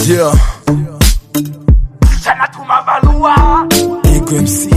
Yeah, Sana tuma barua Ego MC.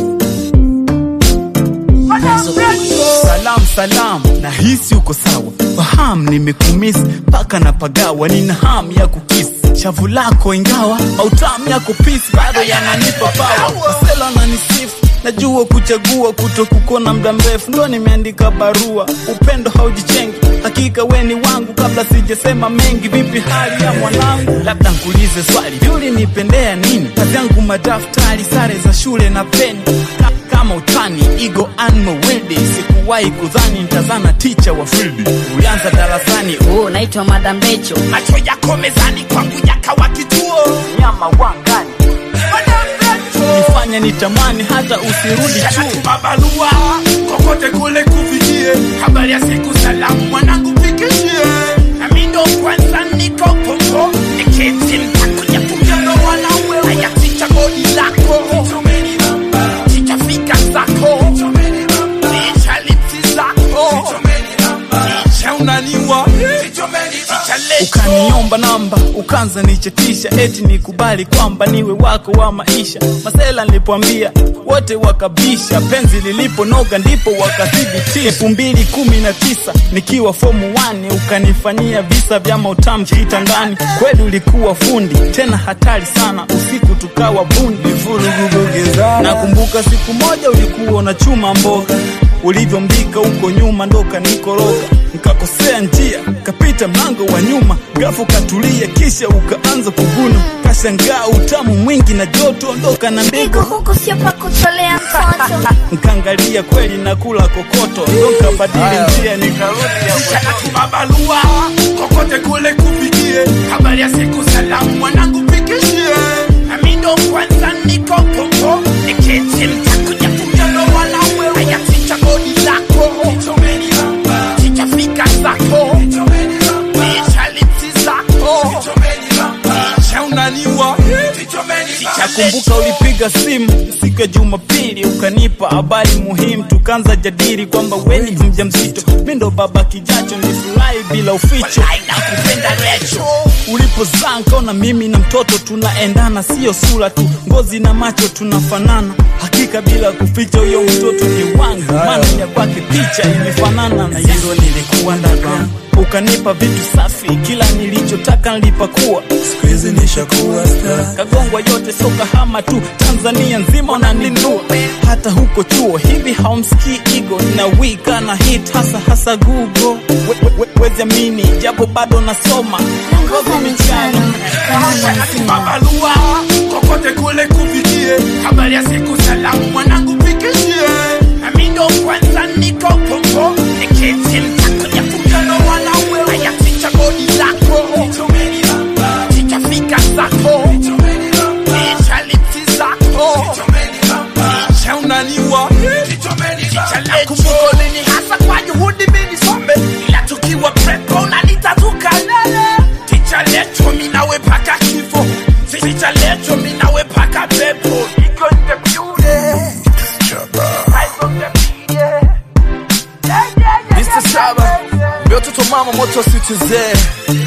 Salam salam, nahisi uko sawa. Fahamu nimekumisi mpaka na pagawa, nina hamu ya kukisi shavu lako, ingawa mautamu yako pisi bado yananipa pawa. Masela nanisifu najua kuchagua kuto kukona muda mrefu, ndo nimeandika barua. Upendo haujichengi, hakika we ni wangu. Kabla sijasema mengi, vipi hali ya mwanangu? Labda nkuulize swali, yuli nipendea nini? Kazi yangu madaftari, sare za shule na peni Ka- kama utani igo anmo wede sikuwahi kudhani ntazana ticha wa fildi ulianza darasani Oh, naitwa Madam Becho. macho yako mezani kwangu yakawa kituo nyama wangani nifanya nitamani hata usirudi Sana chuo tuma barua kokote kule kufikie habari ya siku salamu mwanangu pikishie nami ndo kwanza niko popo niketi mtakuja kumjano wanawe haya ticha bodi lako ticha fika zako ticha lipsi zako ticha unaniwa ticha lecho ukaniomba namba ukanza nichetisha eti nikubali kwamba niwe wako wa maisha masela nilipoambia wote wakabisha penzi liliponoga ndipo wakathibitisha elfu mbili kumi na tisa nikiwa fomu 1 ukanifanyia visa vya mautamu kitandani kweli ulikuwa fundi tena hatari sana usiku tukawa bundi nakumbuka siku moja ulikuwa unachuma mboga ulivyombika huko nyuma ndo kanikoroga nkakosea njia kapita mlango wa nyuma gafu katulia kisha ukaanza kuvuna kashangaa utamu mwingi na joto ondoka na Pigo ndego huku sio pa kutolea mtoto. nkaangalia kweli na kula kokoto ndo nkabadili njia nikarudi Sana tuma barua kokote kule kufikie habari ya siku salamu mwanangu pikishie nami ndo kwanza niko popo niketi mtakuja kumjano wanawe haya ticha bodi lako ticha fika zako ticha lipsi zako ticha unaniwa ticha nakumbuka ulipiga simu siku ya jumapili ukanipa habari muhimu tukaanza jadili kwamba weni mja mzito mi ndo baba kijacho nilifurahi bila uficho nakupenda recho ulipozaa nkaona mimi na mtoto tunaendana sio sura tu ngozi na macho tunafanana hakika bila kuficha huyo mtoto ni wangu maana ya kwake picha imefanana na hilo nilikuwa ndaka ukanipa vitu safi kila nilichotaka nilipakuwa Siku hizi nishakuwa star. kagongwa yote so kahama tu tanzania nzima unanindua hata huko chuo hivi haumsikii igo na wika na hit hasa hasa google We- we- we- wezi amini japo bado nasoma Ngoza michano kama Sana mwanasima. tuma barua kokote kule kufikie habari ya siku salamu mwanangu pikishie nami ndo kwanza niko popo niketi mtakuja kumjano wanawe haya ticha bodi lako ticha fika zako ticha lipsi zako ticha unaniwa ticha lekumbuko lini hasa kwa juhudi mimi some ila tukiwa prepo unanitatuka lele ticha lecho minawe paka kifo ticha lecho minawe paka pepo iko in the building Eyes on the beat, yeah. Yeah, yeah, yeah, Mr. yeah, Saba, yeah, yeah. mbio toto mama moto situzee